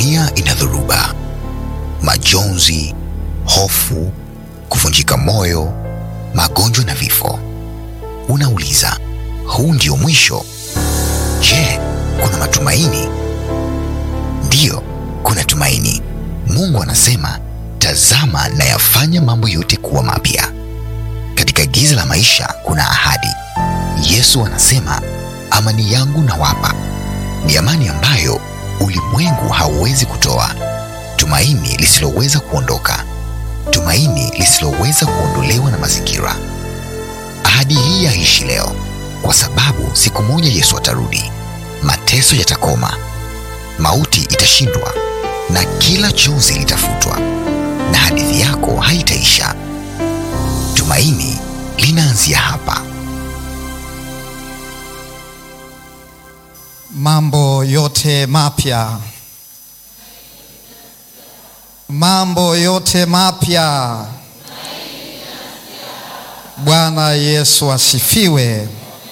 dunia ina dhoruba, majonzi, hofu, kuvunjika moyo, magonjwa na vifo. Unauliza, huu ndio mwisho? Je, kuna matumaini? Ndiyo, kuna tumaini. Mungu anasema, tazama nayafanya mambo yote kuwa mapya. Katika giza la maisha kuna ahadi. Yesu anasema, amani yangu nawapa, ni amani ambayo ulimwengu hauwezi kutoa, tumaini lisiloweza kuondoka, tumaini lisiloweza kuondolewa na mazingira. Ahadi hii yaishi leo, kwa sababu siku moja Yesu atarudi, mateso yatakoma, mauti itashindwa, na kila chozi litafutwa, na hadithi yako haitaisha. Tumaini linaanzia hapa. Mambo yote mapya, mambo yote mapya. Bwana Yesu asifiwe.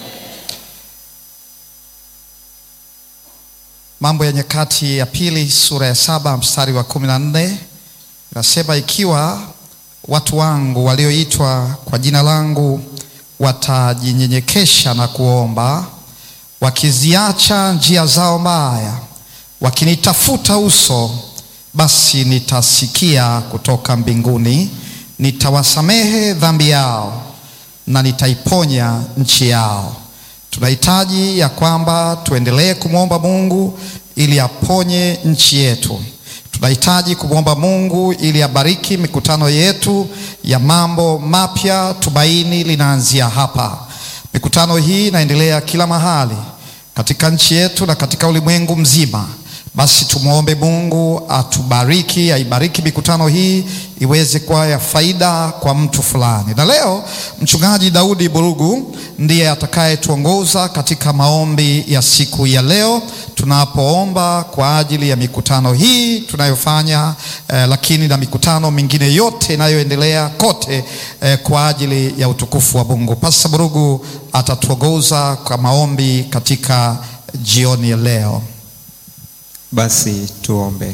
Mambo ya Nyakati ya Pili sura ya saba mstari wa kumi na nne inasema, ikiwa watu wangu walioitwa kwa jina langu watajinyenyekesha na kuomba wakiziacha njia zao mbaya, wakinitafuta uso, basi nitasikia kutoka mbinguni, nitawasamehe dhambi yao na nitaiponya nchi yao. Tunahitaji ya kwamba tuendelee kumwomba Mungu ili aponye nchi yetu. Tunahitaji kumwomba Mungu ili abariki mikutano yetu ya mambo mapya. Tumaini linaanzia hapa. Mikutano hii inaendelea kila mahali katika nchi yetu na katika ulimwengu mzima. Basi tumwombe Mungu atubariki, aibariki mikutano hii iweze kuwa ya faida kwa mtu fulani. Na leo mchungaji Daudi Burugu ndiye atakayetuongoza katika maombi ya siku ya leo tunapoomba kwa ajili ya mikutano hii tunayofanya eh, lakini na mikutano mingine yote inayoendelea kote eh, kwa ajili ya utukufu wa Mungu. Pasta Burugu atatuongoza kwa maombi katika jioni ya leo. Basi tuombe.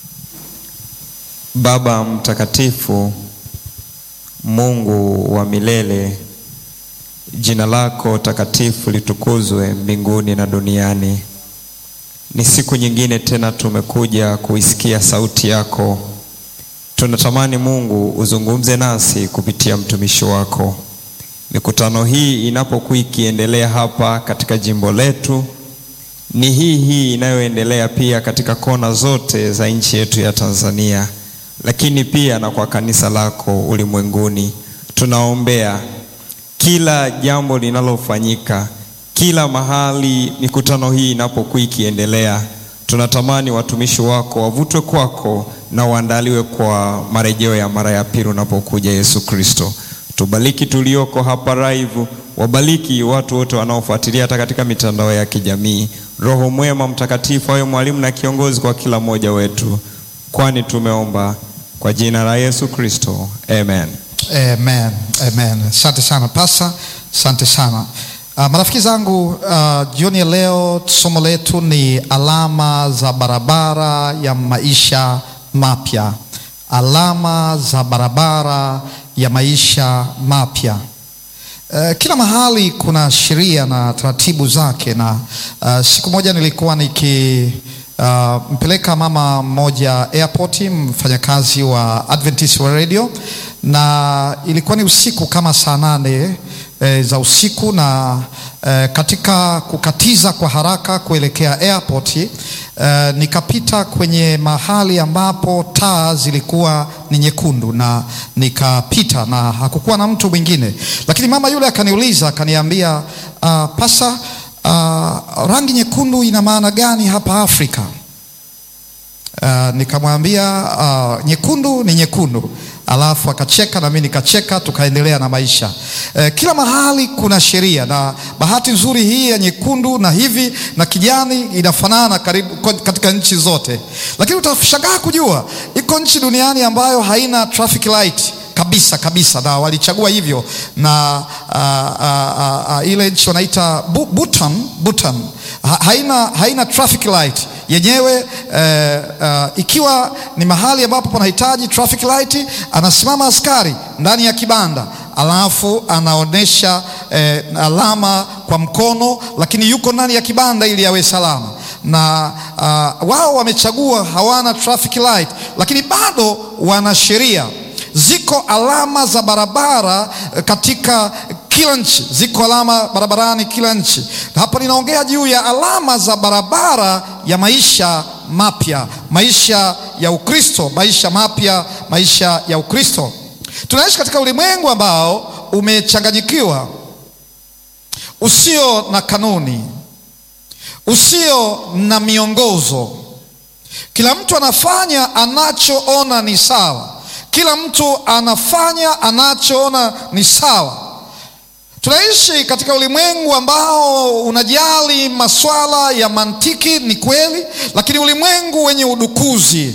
Baba mtakatifu, Mungu wa milele, jina lako takatifu litukuzwe mbinguni na duniani. Ni siku nyingine tena tumekuja kuisikia sauti yako. Tunatamani Mungu uzungumze nasi kupitia mtumishi wako. Mikutano hii inapokuwa ikiendelea hapa katika jimbo letu ni hii hii inayoendelea pia katika kona zote za nchi yetu ya Tanzania, lakini pia na kwa kanisa lako ulimwenguni. Tunaombea kila jambo linalofanyika, kila mahali mikutano hii inapokuwa ikiendelea, tunatamani watumishi wako wavutwe kwako na waandaliwe kwa marejeo ya mara ya pili unapokuja Yesu Kristo. Tubariki tulioko hapa live, wabariki watu wote wanaofuatilia hata katika mitandao ya kijamii. Roho mwema mtakatifu awe mwalimu na kiongozi kwa kila mmoja wetu, kwani tumeomba kwa jina la Yesu Kristo, amen. Amen, amen. Asante sana pasa, asante sana uh, marafiki zangu uh, jioni ya leo somo letu ni alama za barabara ya maisha mapya, alama za barabara ya maisha mapya. Uh, kila mahali kuna sheria na taratibu zake, na uh, siku moja nilikuwa niki uh, mpeleka mama mmoja airport, mfanyakazi wa Adventist wa radio, na ilikuwa ni usiku kama saa nane e, za usiku na e, katika kukatiza kwa haraka kuelekea airport e, nikapita kwenye mahali ambapo taa zilikuwa ni nyekundu na nikapita na hakukuwa na mtu mwingine, lakini mama yule akaniuliza akaniambia, uh, pasa uh, rangi nyekundu ina maana gani hapa Afrika? Uh, nikamwambia uh, nyekundu ni nyekundu, alafu akacheka na mimi nikacheka, tukaendelea na maisha. Uh, kila mahali kuna sheria, na bahati nzuri hii ya nyekundu na hivi na kijani inafanana karibu katika nchi zote, lakini utashangaa kujua iko nchi duniani ambayo haina traffic light kabisa kabisa, na walichagua hivyo na uh, uh, uh, uh, ile nchi wanaita Bhutan, Bhutan ha, haina, haina traffic light yenyewe eh, uh, ikiwa ni mahali ambapo panahitaji traffic light, anasimama askari ndani ya kibanda alafu anaonyesha eh, alama kwa mkono, lakini yuko ndani ya kibanda ili awe salama na uh, wao wamechagua hawana traffic light, lakini bado wana sheria. Ziko alama za barabara katika kila nchi, ziko alama barabarani kila nchi. Hapa ninaongea juu ya alama za barabara ya maisha mapya, maisha ya Ukristo, maisha mapya, maisha ya Ukristo. Tunaishi katika ulimwengu ambao umechanganyikiwa, usio na kanuni usio na miongozo. Kila mtu anafanya anachoona ni sawa, kila mtu anafanya anachoona ni sawa. Tunaishi katika ulimwengu ambao unajali masuala ya mantiki, ni kweli, lakini ulimwengu wenye udukuzi,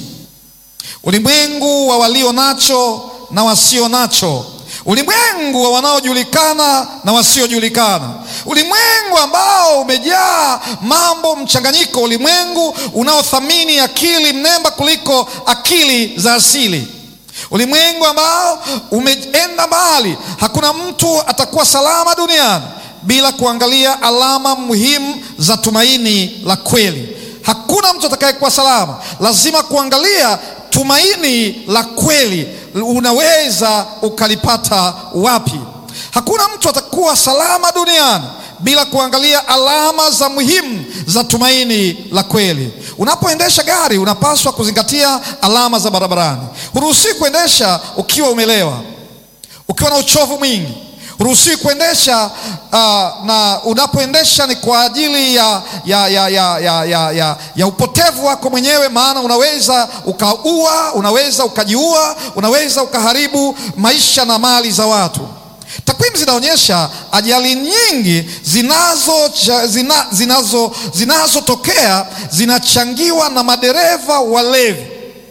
ulimwengu wa walio nacho na wasio nacho ulimwengu wa wanaojulikana na wasiojulikana, ulimwengu ambao umejaa mambo mchanganyiko, ulimwengu unaothamini akili mnemba kuliko akili za asili, ulimwengu ambao umeenda mbali. Hakuna mtu atakuwa salama duniani bila kuangalia alama muhimu za tumaini la kweli. Hakuna mtu atakayekuwa salama, lazima kuangalia tumaini la kweli unaweza ukalipata wapi? Hakuna mtu atakuwa salama duniani bila kuangalia alama za muhimu za tumaini la kweli. Unapoendesha gari, unapaswa kuzingatia alama za barabarani. Huruhusiwi kuendesha ukiwa umelewa, ukiwa na uchovu mwingi huruhusiwi kuendesha uh, na unapoendesha ni kwa ajili ya, ya, ya, ya, ya, ya, ya, ya upotevu wako mwenyewe, maana unaweza ukaua, unaweza ukajiua, unaweza ukaharibu maisha na mali za watu. Takwimu zinaonyesha ajali nyingi zinazotokea zina, zinazo, zinazotokea zinachangiwa na madereva walevi.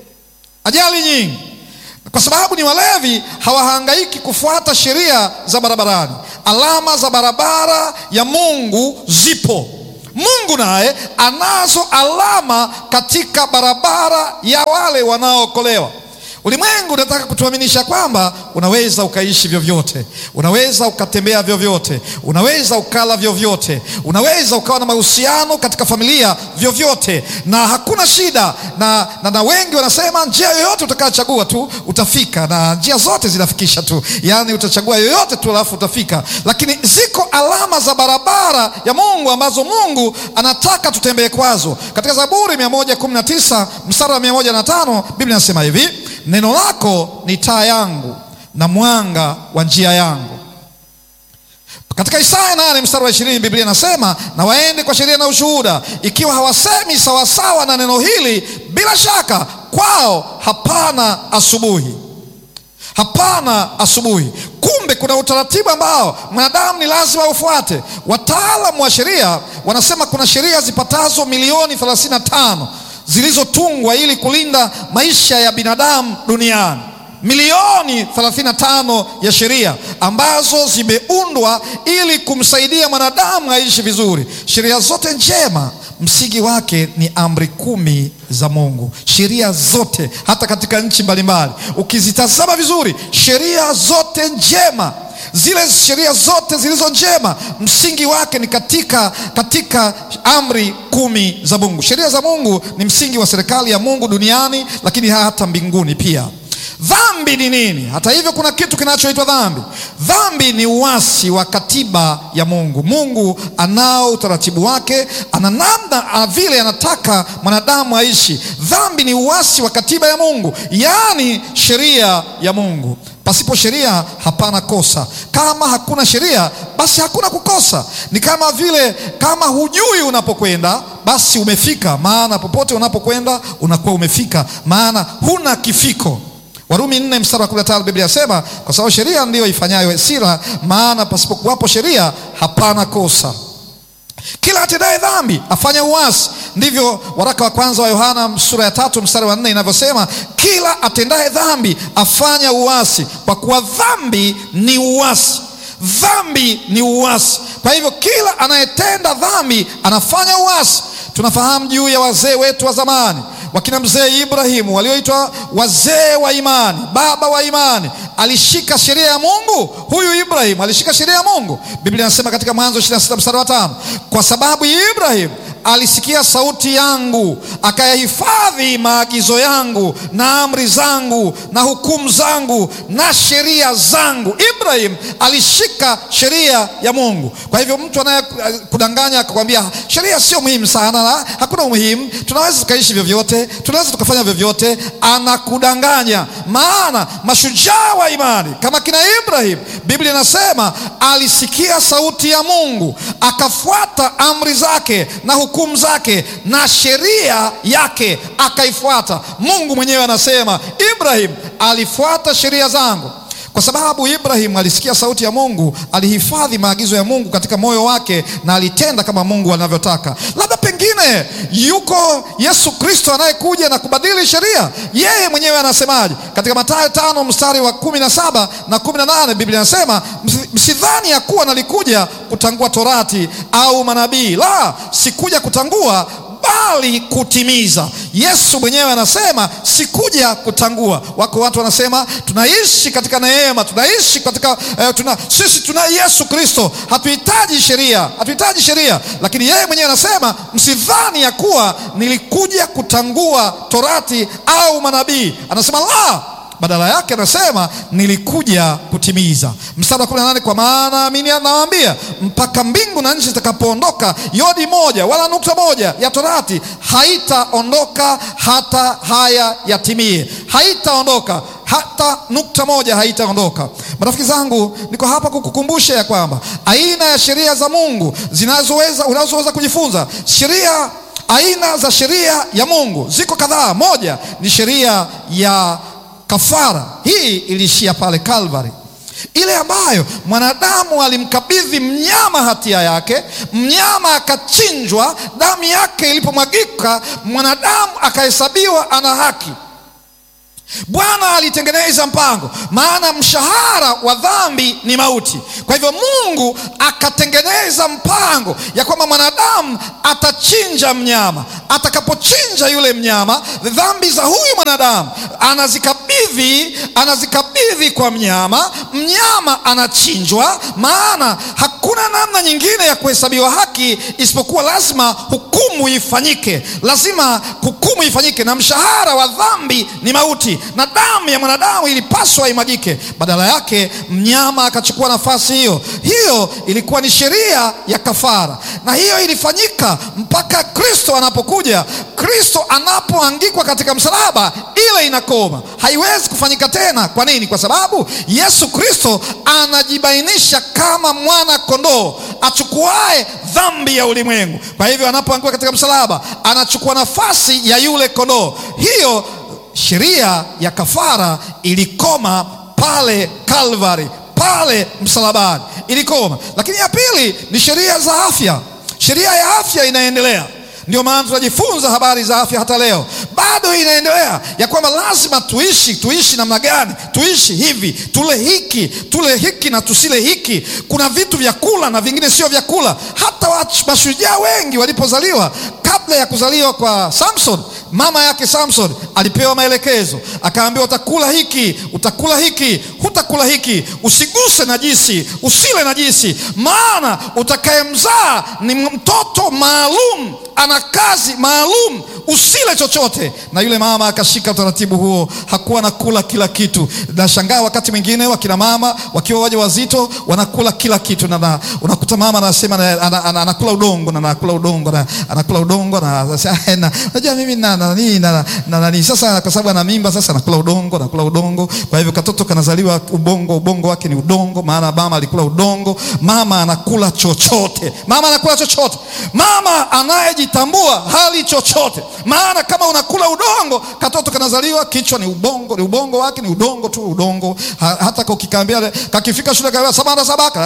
Ajali nyingi kwa sababu ni walevi, hawahangaiki kufuata sheria za barabarani. Alama za barabara ya Mungu zipo. Mungu naye anazo alama katika barabara ya wale wanaookolewa. Ulimwengu unataka kutuaminisha kwamba unaweza ukaishi vyovyote, unaweza ukatembea vyovyote, unaweza ukala vyovyote, unaweza ukawa na mahusiano katika familia vyovyote, na hakuna shida na, na, na wengi wanasema njia yoyote utakayochagua tu utafika, na njia zote zinafikisha tu, yaani utachagua yoyote tu alafu utafika. Lakini ziko alama za barabara ya Mungu ambazo Mungu anataka tutembee kwazo. Katika Zaburi 119 mstari wa 105 Biblia inasema hivi Neno lako ni taa yangu na mwanga wa njia yangu. Katika Isaya nane mstari wa ishirini Biblia inasema na waende kwa sheria na ushuhuda, ikiwa hawasemi sawasawa na neno hili, bila shaka kwao hapana asubuhi, hapana asubuhi. Kumbe kuna utaratibu ambao mwanadamu ni lazima ufuate. Wataalamu wa sheria wanasema kuna sheria zipatazo milioni 35 zilizotungwa ili kulinda maisha ya binadamu duniani. Milioni 35 ya sheria ambazo zimeundwa ili kumsaidia mwanadamu aishi vizuri. Sheria zote njema msingi wake ni amri kumi za Mungu. Sheria zote, hata katika nchi mbalimbali, ukizitazama vizuri, sheria zote njema zile sheria zote zilizo njema msingi wake ni katika, katika amri kumi za Mungu. Sheria za Mungu ni msingi wa serikali ya Mungu duniani, lakini hata mbinguni pia. Dhambi ni nini? Hata hivyo, kuna kitu kinachoitwa dhambi. Dhambi ni uasi wa katiba ya Mungu. Mungu anao utaratibu wake, ana namna vile anataka mwanadamu aishi. Dhambi ni uasi wa katiba ya Mungu, yaani sheria ya Mungu. Pasipo sheria hapana kosa. Kama hakuna sheria, basi hakuna kukosa. Ni kama vile kama hujui unapokwenda, basi umefika, maana popote unapokwenda unakuwa umefika, maana huna kifiko. Warumi nne mstari wa kumi na tano Biblia yasema, kwa sababu sheria ndiyo ifanyayo hasira, maana pasipokuwapo sheria hapana kosa. Kila atendaye dhambi afanya uasi. Ndivyo waraka wa kwanza wa Yohana sura ya tatu mstari wa nne inavyosema, kila atendaye dhambi afanya uasi, kwa kuwa dhambi ni uasi. Dhambi ni uasi. Kwa hivyo kila anayetenda dhambi anafanya uasi. Tunafahamu juu ya wazee wetu wa zamani, wakina mzee Ibrahimu walioitwa wazee wa imani, baba wa imani. Alishika sheria ya Mungu. Huyu Ibrahimu alishika sheria ya Mungu. Biblia inasema katika Mwanzo 26 mstari wa tano, kwa sababu Ibrahimu alisikia sauti yangu akayahifadhi maagizo yangu na amri zangu na hukumu zangu na sheria zangu. Ibrahim alishika sheria ya Mungu. Kwa hivyo mtu anayekudanganya akakwambia sheria sio muhimu sana, na hakuna umuhimu, tunaweza tukaishi vyovyote, tunaweza tukafanya vyovyote, anakudanganya. Maana mashujaa wa imani kama kina Ibrahim, Biblia inasema alisikia sauti ya Mungu akafuata amri zake na hukumu zake na sheria yake akaifuata. Mungu mwenyewe anasema Ibrahim alifuata sheria zangu. Kwa sababu Ibrahim alisikia sauti ya Mungu, alihifadhi maagizo ya Mungu katika moyo wake na alitenda kama Mungu anavyotaka. Labda pengine yuko Yesu Kristo anayekuja na kubadili sheria. Yeye mwenyewe anasemaje? Katika Mathayo tano mstari wa kumi na saba na kumi na nane Biblia inasema msidhani ya kuwa nalikuja kutangua torati au manabii, la, sikuja kutangua bali kutimiza. Yesu mwenyewe anasema sikuja kutangua. Wako watu wanasema tunaishi katika neema, tunaishi katika eh, tuna, sisi tuna Yesu Kristo, hatuhitaji sheria, hatuhitaji sheria. Lakini yeye mwenyewe anasema msidhani ya kuwa nilikuja kutangua torati au manabii. Anasema la badala yake anasema nilikuja kutimiza. Mstari wa 18, kwa maana amini nawaambia, mpaka mbingu na nchi zitakapoondoka, yodi moja wala nukta moja ya torati haitaondoka hata haya yatimie. Haitaondoka hata nukta moja haitaondoka. Marafiki zangu, niko hapa kukukumbusha ya kwamba aina ya sheria za Mungu zinazoweza unazoweza kujifunza sheria aina za sheria ya Mungu ziko kadhaa. Moja ni sheria ya kafara. Hii iliishia pale Kalvari, ile ambayo mwanadamu alimkabidhi mnyama hatia yake, mnyama akachinjwa, damu yake ilipomwagika, mwanadamu akahesabiwa ana haki. Bwana alitengeneza mpango, maana mshahara wa dhambi ni mauti. Kwa hivyo Mungu akatengeneza mpango ya kwamba mwanadamu atachinja mnyama. Atakapochinja yule mnyama, dhambi za huyu mwanadamu anazikabidhi, anazikabidhi kwa mnyama. Mnyama anachinjwa, maana hakuna namna nyingine ya kuhesabiwa haki isipokuwa lazima hukumu ifanyike, lazima hukumu ifanyike, na mshahara wa dhambi ni mauti na damu ya mwanadamu ilipaswa imwagike. Badala yake mnyama akachukua nafasi hiyo. Hiyo ilikuwa ni sheria ya kafara, na hiyo ilifanyika mpaka Kristo anapokuja. Kristo anapoangikwa katika msalaba, ile inakoma, haiwezi kufanyika tena. Kwa nini? Kwa sababu Yesu Kristo anajibainisha kama mwana kondoo achukuae dhambi ya ulimwengu. Kwa hivyo anapoanguka katika msalaba, anachukua nafasi ya yule kondoo. Hiyo sheria ya kafara ilikoma pale Kalvari, pale msalabani ilikoma. Lakini ya pili ni sheria za afya. Sheria ya afya inaendelea. Ndio maana tunajifunza habari za afya hata leo, bado inaendelea ya kwamba lazima tuishi. Tuishi namna gani? Tuishi hivi, tule hiki, tule hiki na tusile hiki. Kuna vitu vya kula na vingine sio vya kula. Hata mashujaa wengi walipozaliwa, kabla ya kuzaliwa kwa Samson, mama yake Samson alipewa maelekezo, akaambiwa utakula hiki, utakula hiki, hutakula hiki, usiguse najisi, usile najisi, maana utakayemzaa ni mtoto maalum ana kazi maalum, usile chochote. Na yule mama akashika utaratibu huo, hakuwa anakula kila kitu. Nashangaa wakati mwingine wakina mama wakiwa waja wazito wanakula kila kitu, na unakuta mama anasema anakula udongo na anakula udongo na anakula udongo na unajua mimi na nani na nani. Sasa kwa sababu ana mimba, sasa anakula udongo, anakula udongo. Kwa hivyo katoto kanazaliwa ubongo, ubongo wake ni udongo, maana mama alikula udongo. Mama anakula chochote, mama anakula chochote, mama anayeji tambua hali chochote, maana kama unakula udongo, katoto kanazaliwa kichwa ni ubongo, ni ubongo wake ni udongo tu, udongo. Ha, hata kakikambia kakifika shule kaambia sabana sabaka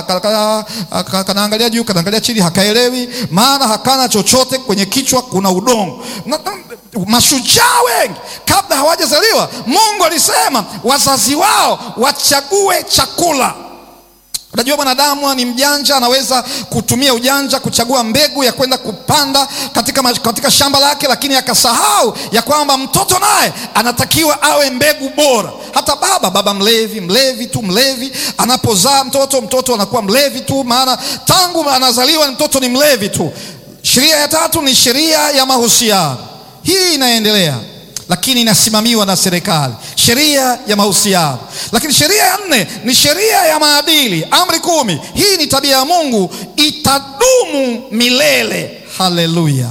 kanaangalia juu kanaangalia chini, hakaelewi, maana hakana chochote kwenye kichwa, kuna udongo. Na, mashujaa wengi kabla hawajazaliwa, Mungu alisema wazazi wao wachague chakula Unajua, mwanadamu ni mjanja, anaweza kutumia ujanja kuchagua mbegu ya kwenda kupanda katika, ma- katika shamba lake, lakini akasahau ya kwamba mtoto naye anatakiwa awe mbegu bora. Hata baba baba mlevi, mlevi tu, mlevi anapozaa mtoto, mtoto anakuwa mlevi tu, maana tangu anazaliwa mtoto ni mlevi tu. Sheria ya tatu ni sheria ya mahusiano. Hii inaendelea lakini inasimamiwa na serikali, sheria ya mahusiano. Lakini sheria ya nne ni sheria ya maadili, amri kumi. Hii ni tabia ya Mungu, itadumu milele. Haleluya,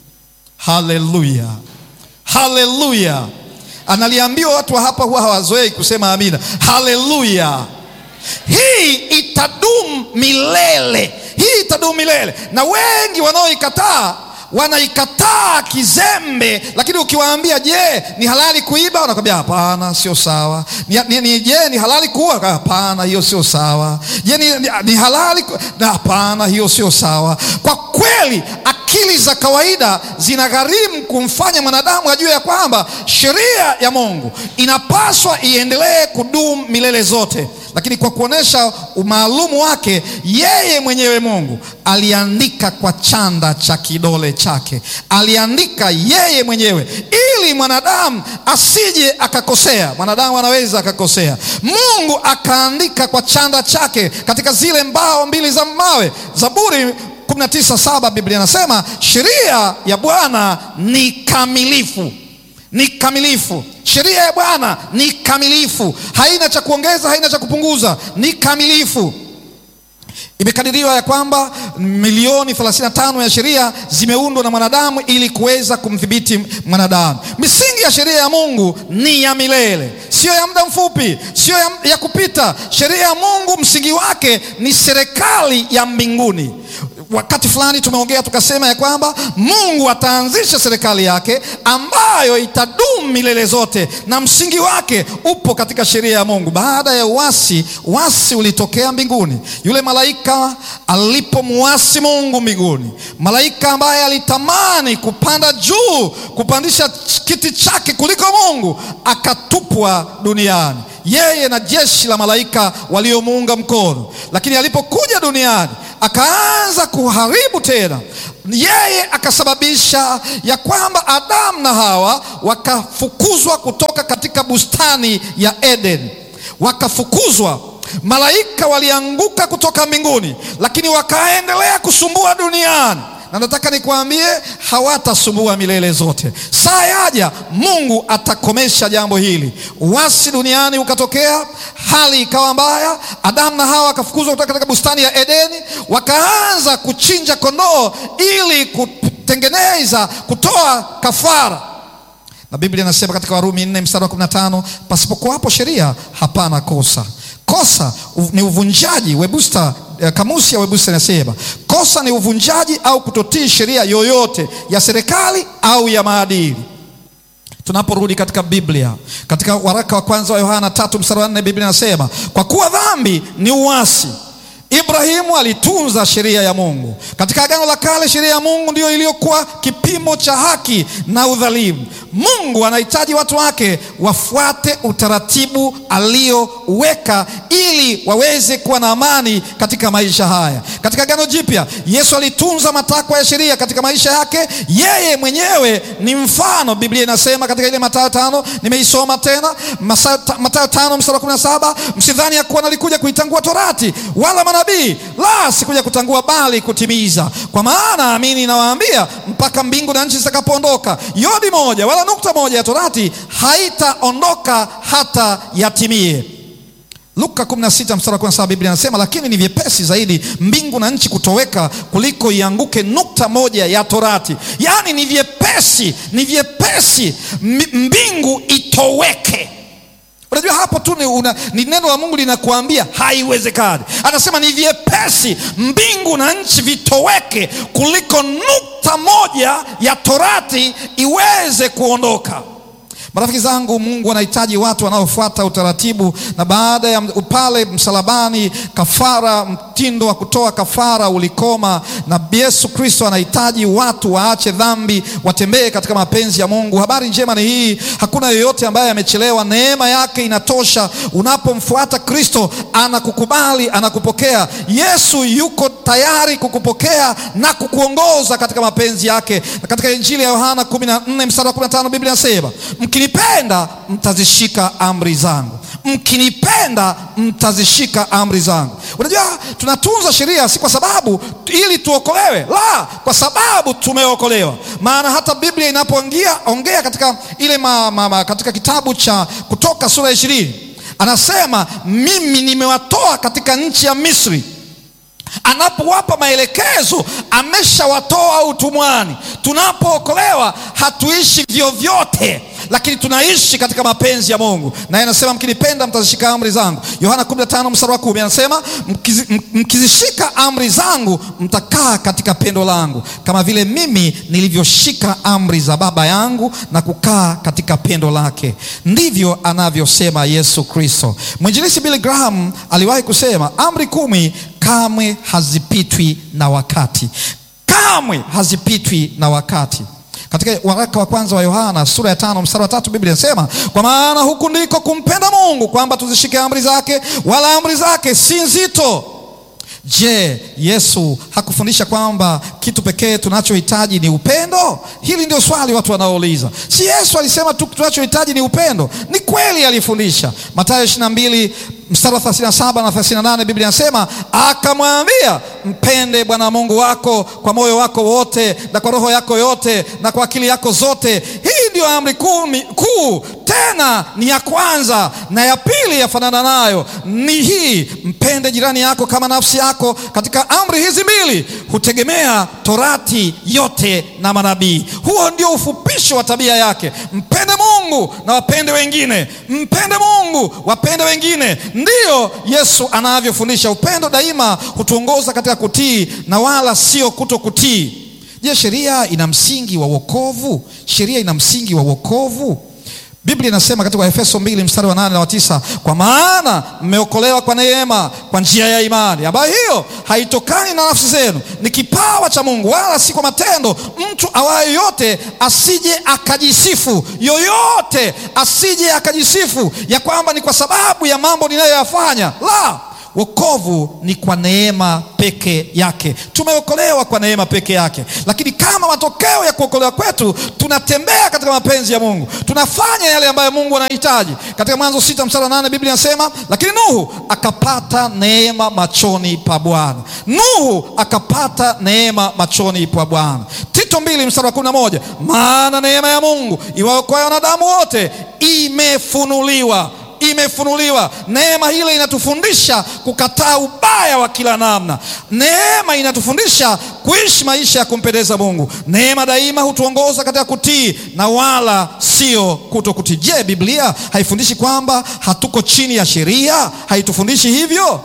haleluya, haleluya! Analiambiwa watu wa hapa huwa hawazoei kusema amina. Haleluya! Hii itadumu milele, hii itadumu milele, na wengi wanaoikataa wanaikataa kizembe, lakini ukiwaambia, je, ni halali kuiba? Wanakwambia hapana, sio sawa. Ni, ni, ni, je, ni halali kuua? Hapana, hiyo sio sawa. Je, ni, ni, ni halali ku... na hapana, hiyo sio sawa. Kwa kweli akili za kawaida zinagharimu kumfanya mwanadamu ajue ya kwamba sheria ya Mungu inapaswa iendelee kudumu milele zote, lakini kwa kuonesha umaalumu wake yeye mwenyewe Mungu aliandika kwa chanda cha kidole chake, aliandika yeye mwenyewe ili mwanadamu asije akakosea. Mwanadamu anaweza akakosea. Mungu akaandika kwa chanda chake katika zile mbao mbili za mawe. Zaburi 19:7 Biblia inasema sheria ya Bwana ni kamilifu, ni kamilifu. Sheria ya Bwana ni kamilifu, haina cha kuongeza, haina cha kupunguza, ni kamilifu. Imekadiriwa ya kwamba milioni 35 ya sheria zimeundwa na mwanadamu ili kuweza kumdhibiti mwanadamu. Misingi ya sheria ya Mungu ni ya milele, sio ya muda mfupi, sio ya, ya kupita. Sheria ya Mungu msingi wake ni serikali ya mbinguni. Wakati fulani tumeongea tukasema ya kwamba Mungu ataanzisha serikali yake ambayo itadumu milele zote, na msingi wake upo katika sheria ya Mungu. Baada ya uasi, uasi ulitokea mbinguni. Yule malaika alipomuasi Mungu mbinguni, malaika ambaye alitamani kupanda juu, kupandisha kiti chake kuliko Mungu, akatupwa duniani yeye na jeshi la malaika waliomuunga mkono. Lakini alipokuja duniani akaanza kuharibu tena, yeye akasababisha ya kwamba Adamu na Hawa wakafukuzwa kutoka katika bustani ya Eden, wakafukuzwa. Malaika walianguka kutoka mbinguni, lakini wakaendelea kusumbua duniani na nataka nikuambie hawatasumbua milele zote. Saa yaja Mungu atakomesha jambo hili. Uasi duniani ukatokea, hali ikawa mbaya. Adamu na Hawa wakafukuzwa kutoka katika bustani ya Edeni, wakaanza kuchinja kondoo ili kutengeneza, kutoa kafara na Biblia inasema katika Warumi 4 mstari wa 15, pasipokuwapo sheria hapana kosa. Kosa ni uvunjaji. Webusta, kamusi ya Webusta inasema kosa ni uvunjaji au kutotii sheria yoyote ya serikali au ya maadili. Tunaporudi katika Biblia, katika waraka wa kwanza wa Yohana tatu mstari wa nne Biblia inasema kwa kuwa dhambi ni uasi. Ibrahimu alitunza sheria ya Mungu. Katika Agano la Kale, sheria ya Mungu ndiyo iliyokuwa kipimo cha haki na udhalimu. Mungu anahitaji watu wake wafuate utaratibu alioweka ili waweze kuwa na amani katika maisha haya. Katika Agano Jipya, Yesu alitunza matakwa ya sheria katika maisha yake. Yeye mwenyewe ni mfano. Biblia inasema katika ile Mathayo tano, nimeisoma tena, Mathayo tano mstari wa kumi na saba msidhani ya kuwa nalikuja kuitangua torati wala manabii, la, sikuja kutangua bali kutimiza. Kwa maana amini nawaambia, mpaka mbingu na nchi zitakapoondoka, yodi moja wala nukta moja ya torati haitaondoka hata yatimie. Luka 16 mstari wa 17 Biblia inasema lakini ni vyepesi zaidi mbingu na nchi kutoweka kuliko ianguke nukta moja ya torati. Yaani ni vyepesi, ni vyepesi mbingu itoweke. Unajua hapo tu ni, una, ni neno la Mungu linakuambia haiwezekani. Anasema ni vyepesi mbingu na nchi vitoweke kuliko nukta moja ya torati iweze kuondoka. Marafiki zangu, Mungu anahitaji watu wanaofuata utaratibu, na baada ya pale msalabani, kafara, mtindo wa kutoa kafara ulikoma, na Yesu Kristo anahitaji watu waache dhambi, watembee katika mapenzi ya Mungu. Habari njema ni hii, hakuna yeyote ambaye amechelewa. Neema yake inatosha. Unapomfuata Kristo, anakukubali, anakupokea. Yesu yuko tayari kukupokea na kukuongoza katika mapenzi yake. Na katika Injili ya Yohana 14 mstari wa 15 Biblia inasema mkinipenda mtazishika amri zangu, mkinipenda mtazishika amri zangu. Unajua, tunatunza sheria si kwa sababu ili tuokolewe, la, kwa sababu tumeokolewa. Maana hata Biblia inapoongea ongea katika ile ma, ma, ma, katika kitabu cha Kutoka sura ya ishirini anasema mimi nimewatoa katika nchi ya Misri anapowapa maelekezo ameshawatoa utumwani. Tunapookolewa hatuishi vyovyote, lakini tunaishi katika mapenzi ya Mungu, naye anasema mkinipenda mtazishika amri zangu. Yohana 15 mstari wa 10 anasema mkizi, mkizishika amri zangu mtakaa katika pendo langu, kama vile mimi nilivyoshika amri za Baba yangu na kukaa katika pendo lake, ndivyo anavyosema Yesu Kristo. Mwinjilisi Billy Graham aliwahi kusema amri kumi kamwe hazipitwi na wakati, kamwe hazipitwi na wakati. Katika waraka wa kwanza wa Yohana sura ya tano mstari wa tatu Biblia inasema kwa maana huku ndiko kumpenda Mungu, kwamba tuzishike amri zake, wala amri zake si nzito. Je, Yesu hakufundisha kwamba kitu pekee tunachohitaji ni upendo? Hili ndio swali watu wanaouliza. Si Yesu alisema tu tunachohitaji ni upendo? Ni kweli alifundisha. Mathayo 22 mstari wa 37 na 38 Biblia inasema akamwambia, mpende Bwana Mungu wako kwa moyo wako wote na kwa roho yako yote na kwa akili yako zote. Hii ndiyo amri kumi kuu, tena ni ya kwanza, na ya pili yafanana nayo ni hii, mpende jirani yako kama nafsi yako. Katika amri hizi mbili hutegemea torati yote na manabii. Huo ndio ufupisho wa tabia yake. Mpende Mungu na wapende wengine, mpende Mungu wapende wengine. Ndiyo Yesu anavyofundisha. Upendo daima hutuongoza katika kutii na wala sio kuto kutii. Je, sheria ina msingi wa wokovu? Sheria ina msingi wa wokovu? Biblia inasema katika Efeso mbili mstari wa nane na wa tisa kwa maana mmeokolewa kwa neema kwa njia ya imani, ambayo hiyo haitokani na nafsi zenu, ni kipawa cha Mungu, wala si kwa matendo, mtu awaye yote asije akajisifu. Yoyote asije akajisifu ya kwamba ni kwa sababu ya mambo ninayoyafanya. La, wokovu ni kwa neema peke yake. Tumeokolewa kwa neema peke yake, lakini kama matokeo ya kuokolewa kwetu tunatembea katika mapenzi ya Mungu, tunafanya yale ambayo Mungu anahitaji. Katika Mwanzo sita mstari wa nane Biblia inasema lakini Nuhu akapata neema machoni pa Bwana. Nuhu akapata neema machoni pa Bwana. Tito mbili mstari wa kumi na moja maana neema ya Mungu iwaokoayo wanadamu wote imefunuliwa imefunuliwa. Neema hile inatufundisha kukataa ubaya wa kila namna. Neema inatufundisha kuishi maisha ya kumpendeza Mungu. Neema daima hutuongoza katika kutii na wala sio kuto kutii. Je, Biblia haifundishi kwamba hatuko chini ya sheria? Haitufundishi hivyo?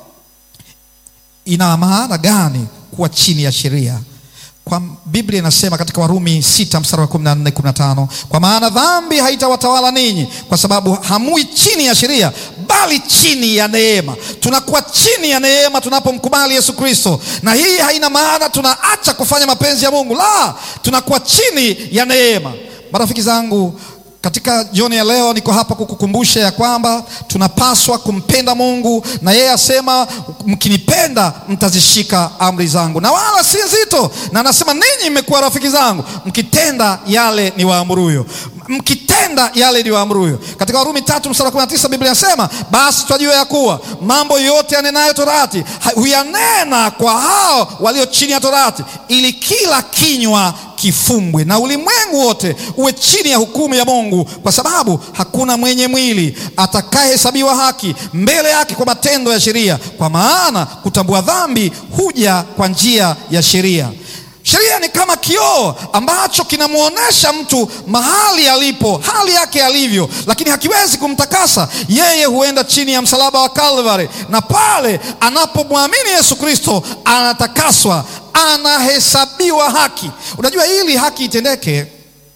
Ina maana gani kuwa chini ya sheria? Kwa Biblia inasema katika Warumi sita mstari wa 14 15, kwa maana dhambi haitawatawala ninyi, kwa sababu hamui chini ya sheria, bali chini ya neema. Tunakuwa chini ya neema tunapomkubali Yesu Kristo, na hii haina maana tunaacha kufanya mapenzi ya Mungu, la, tunakuwa chini ya neema. Marafiki zangu katika jioni ya leo niko hapa kukukumbusha ya kwamba tunapaswa kumpenda Mungu, na yeye asema mkinipenda mtazishika amri zangu, na wala si nzito. Na anasema ninyi mmekuwa rafiki zangu mkitenda yale ni waamuruyo, mkitenda yale ni waamuruyo. Katika Warumi tatu mstari wa kumi na tisa Biblia inasema basi twajua ya kuwa mambo yote yanenayo torati huyanena kwa hao walio chini ya torati, ili kila kinywa kifumbwe na ulimwengu wote uwe chini ya hukumu ya Mungu, kwa sababu hakuna mwenye mwili atakayehesabiwa haki mbele yake kwa matendo ya sheria, kwa maana kutambua dhambi huja kwa njia ya sheria. Sheria ni kama kioo ambacho kinamwonyesha mtu mahali alipo, hali yake alivyo, lakini hakiwezi kumtakasa yeye. Huenda chini ya msalaba wa Kalvari, na pale anapomwamini Yesu Kristo anatakaswa, anahesabiwa haki. Unajua, ili haki itendeke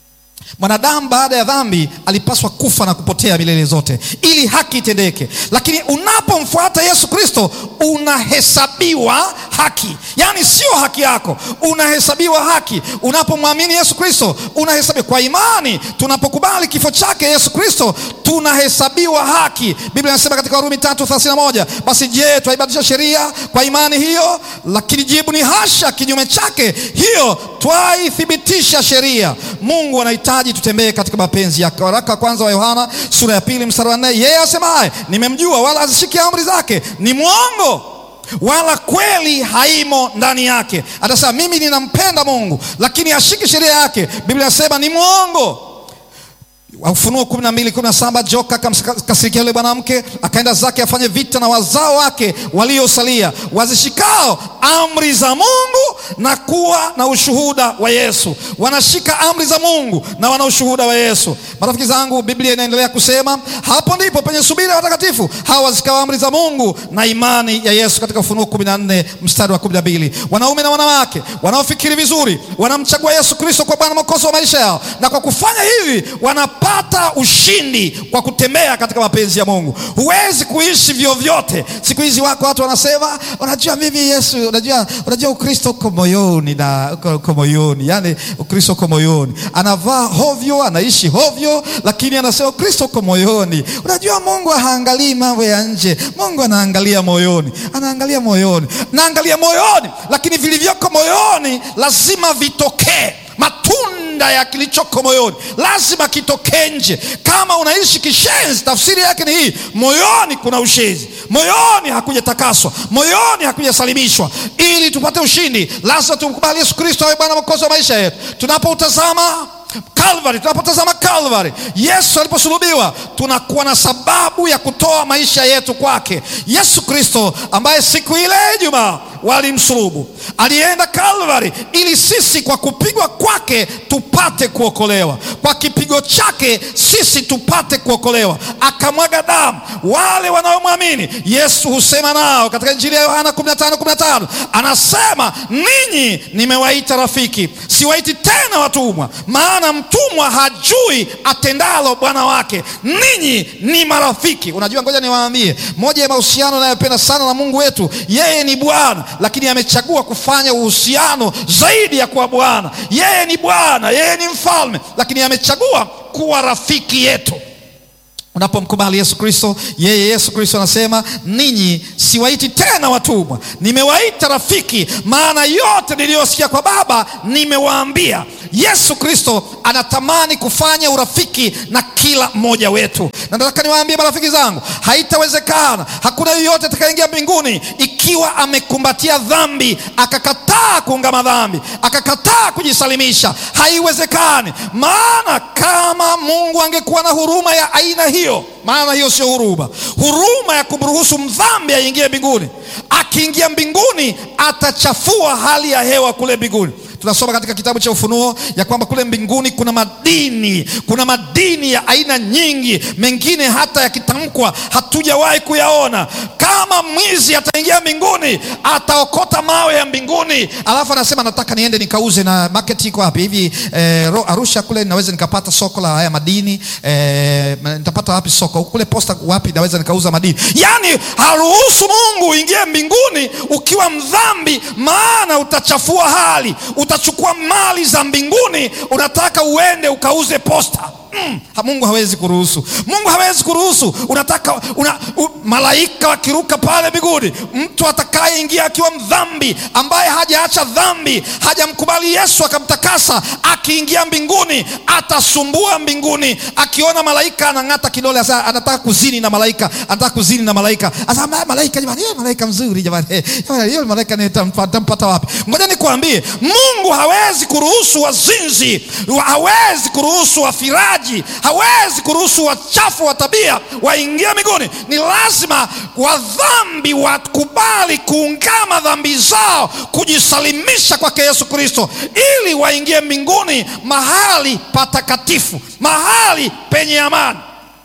Mwanadamu baada ya dhambi alipaswa kufa na kupotea milele zote ili haki itendeke, lakini unapomfuata Yesu Kristo unahesabiwa haki. Yaani sio haki yako, unahesabiwa haki. Unapomwamini Yesu Kristo unahesabiwa kwa imani. Tunapokubali kifo chake Yesu Kristo tunahesabiwa haki. Biblia inasema katika Warumi 3:31, basi je, twaibadilisha sheria kwa imani hiyo? Lakini jibu ni hasha, kinyume chake, hiyo twaithibitisha sheria. Mungu anahitaji tutembee katika mapenzi yake. Waraka wa kwanza wa Yohana sura ya pili mstari wa nne, yeye asemaye nimemjua wala hazishiki amri zake ni mwongo wala kweli haimo ndani yake. Atasema mimi ninampenda Mungu, lakini ashiki sheria yake, Biblia inasema ni mwongo. Ufunuo kumi na mbili kumi na saba joka akamkasirikia yule mwanamke akaenda zake afanye vita na wazao wake waliosalia wazishikao amri za Mungu na kuwa na ushuhuda wa Yesu. Wanashika amri za Mungu na wana ushuhuda wa Yesu. Marafiki zangu, Biblia inaendelea kusema hapo ndipo penye subira ya watakatifu hawa wazishikao amri za Mungu na imani ya Yesu, katika Ufunuo kumi na nne mstari wa kumi na mbili. Wanaume na wanawake wanaofikiri vizuri wanamchagua Yesu Kristo kwa Bwana Mwokozi wa maisha yao, na kwa kufanya hivi wana pata ushindi kwa kutembea katika mapenzi ya Mungu. Huwezi kuishi vyovyote. Siku hizi wako watu wanasema, unajua mimi Yesu, unajua, unajua Ukristo uko moyoni na uko, uko moyoni, yani Ukristo uko moyoni. Anavaa hovyo, anaishi hovyo, lakini anasema Ukristo uko moyoni. Unajua Mungu haangalii mambo ya nje, Mungu anaangalia moyoni, anaangalia moyoni, naangalia moyoni, lakini vilivyoko moyoni lazima vitokee matunda ya kilichoko moyoni lazima kitokee nje. Kama unaishi kishenzi, tafsiri yake ni hii: moyoni kuna ushenzi, moyoni hakujatakaswa, moyoni hakujasalimishwa. Ili tupate ushindi, lazima tumkubali Yesu Kristo awe Bwana Mwokozi wa maisha yetu. Tunapoutazama Calvary, tunapotazama Calvary, Yesu aliposulubiwa, tunakuwa na sababu ya kutoa maisha yetu kwake. Yesu Kristo ambaye siku ile Ijumaa walimsulubu, alienda Calvary ili sisi kwa kupigwa kwake tupate kuokolewa, kwa kipigo chake sisi tupate kuokolewa, akamwaga damu. Wale wanaomwamini Yesu husema nao katika Injili ya Yohana 15:15 anasema, ninyi nimewaita rafiki, siwaiti tena watumwa, maana mtumwa hajui atendalo bwana wake. Ninyi ni marafiki. Unajua, ngoja niwaambie, moja ya mahusiano anayopenda sana na Mungu wetu, yeye ni Bwana, lakini amechagua kufanya uhusiano zaidi ya kuwa Bwana. Yeye ni Bwana, yeye ni mfalme, lakini amechagua kuwa rafiki yetu. Unapomkubali Yesu Kristo, yeye Yesu Kristo anasema ninyi siwaiti tena watumwa, nimewaita rafiki, maana yote niliyosikia kwa Baba nimewaambia. Yesu Kristo anatamani kufanya urafiki na kila mmoja wetu, na nataka niwaambie marafiki zangu, haitawezekana. Hakuna yeyote atakayeingia mbinguni ikiwa amekumbatia dhambi, akakataa kuungama dhambi, akakataa kujisalimisha. Haiwezekani, maana kama Mungu angekuwa na huruma ya aina hiyo, maana hiyo sio huruma, huruma ya kumruhusu mdhambi aingie mbinguni. Akiingia mbinguni, atachafua hali ya hewa kule mbinguni. Tunasoma katika kitabu cha Ufunuo ya kwamba kule mbinguni kuna madini, kuna madini ya aina nyingi, mengine hata yakitamkwa hatujawahi kuyaona. Kama mwizi ataingia mbinguni, ataokota mawe ya mbinguni, alafu anasema nataka niende nikauze. Na market iko wapi hivi? Eh, Arusha kule naweza nikapata soko la haya madini eh, nitapata wapi soko kule posta wapi naweza nikauza madini? Yani haruhusu Mungu uingie mbinguni ukiwa mdhambi, maana utachafua hali utachukua mali za mbinguni, unataka uende ukauze posta. Mm, Mungu hawezi kuruhusu. Mungu hawezi kuruhusu. Unataka una, u, malaika wakiruka pale mbinguni, mtu atakayeingia akiwa mdhambi, ambaye hajaacha dhambi, hajamkubali Yesu akamtakasa, akiingia mbinguni atasumbua mbinguni. Akiona malaika anang'ata kidole, asa anataka kuzini na malaika, anataka kuzini na malaika. Asa malaika, jamani, yeye malaika mzuri jamani, jamani, yeye malaika nitampata wapi? Ngoja nikwambie, Mungu hawezi kuruhusu wazinzi, hawezi kuruhusu wafiraji hawezi kuruhusu wachafu wa tabia waingie mbinguni. Ni lazima wadhambi wakubali kuungama dhambi zao, kujisalimisha kwake Yesu Kristo, ili waingie mbinguni, mahali patakatifu, mahali penye amani.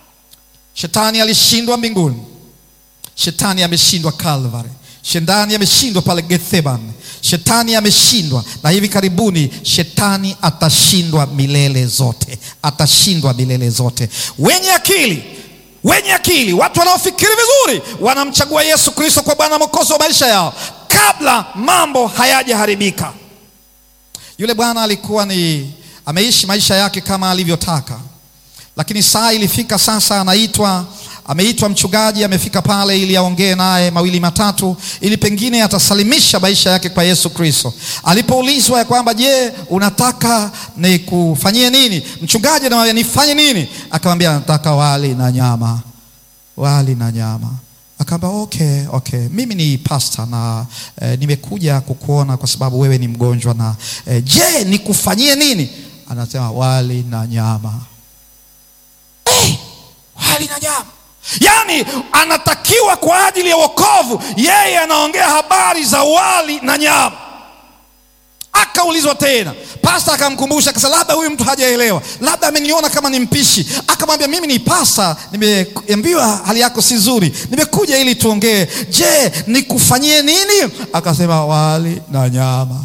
Shetani alishindwa mbinguni, shetani ameshindwa Calvary, shetani ameshindwa pale Gethsemane, Shetani ameshindwa, na hivi karibuni shetani atashindwa milele zote, atashindwa milele zote. Wenye akili wenye akili, watu wanaofikiri vizuri, wanamchagua Yesu Kristo kwa Bwana Mwokozi wa maisha yao kabla mambo hayajaharibika. Yule bwana alikuwa ni ameishi maisha yake kama alivyotaka, lakini saa ilifika sasa, anaitwa ameitwa mchungaji, amefika pale ili aongee naye mawili matatu, ili pengine atasalimisha maisha yake kwa Yesu Kristo. Alipoulizwa ya kwamba je, unataka nikufanyie nini? Mchungaji anamwambia nifanye nini? Akamwambia nataka wali na nyama, wali na nyama. Akaamba okay, okay, mimi ni pasta na eh, nimekuja kukuona kwa sababu wewe ni mgonjwa na eh, je nikufanyie nini? Anasema wali na nyama. Eh, wali na nyama Yaani anatakiwa kwa ajili ya wokovu, yeye anaongea habari za wali na nyama. Akaulizwa tena, pasta akamkumbusha, akasema labda huyu mtu hajaelewa, labda ameniona kama ni mpishi. Akamwambia mimi ni pasta, nimeambiwa hali yako si nzuri, nimekuja ili tuongee. Je, nikufanyie nini? Akasema wali na nyama.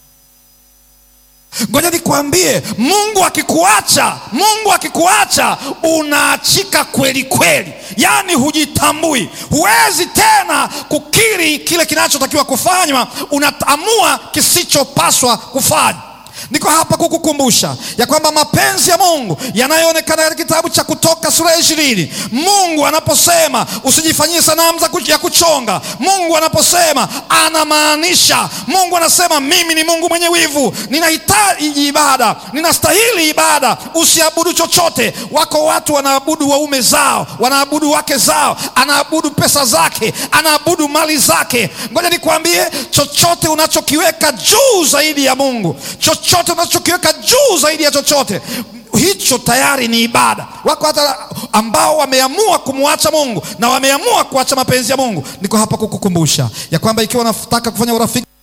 Ngoja nikwambie, Mungu akikuacha, Mungu akikuacha unaachika kweli kweli, yaani hujitambui, huwezi tena kukiri kile kinachotakiwa kufanywa, unaamua kisichopaswa kufanywa. Niko hapa kukukumbusha ya kwamba mapenzi ya Mungu yanayoonekana katika kitabu cha Kutoka sura ya ishirini, Mungu anaposema usijifanyie sanamu ya kuchonga, Mungu anaposema anamaanisha. Mungu anasema mimi ni Mungu mwenye wivu, ninahitaji ibada, ninastahili ibada, usiabudu chochote. Wako watu wanaabudu waume zao, wanaabudu wake zao, anaabudu pesa zake, anaabudu mali zake. Ngoja nikwambie, chochote unachokiweka juu zaidi ya Mungu chochote unachokiweka juu zaidi ya chochote hicho tayari ni ibada. Wako hata ambao wameamua kumwacha Mungu na wameamua kuacha mapenzi ya Mungu. Niko hapa kukukumbusha ya kwamba ikiwa unataka kufanya urafiki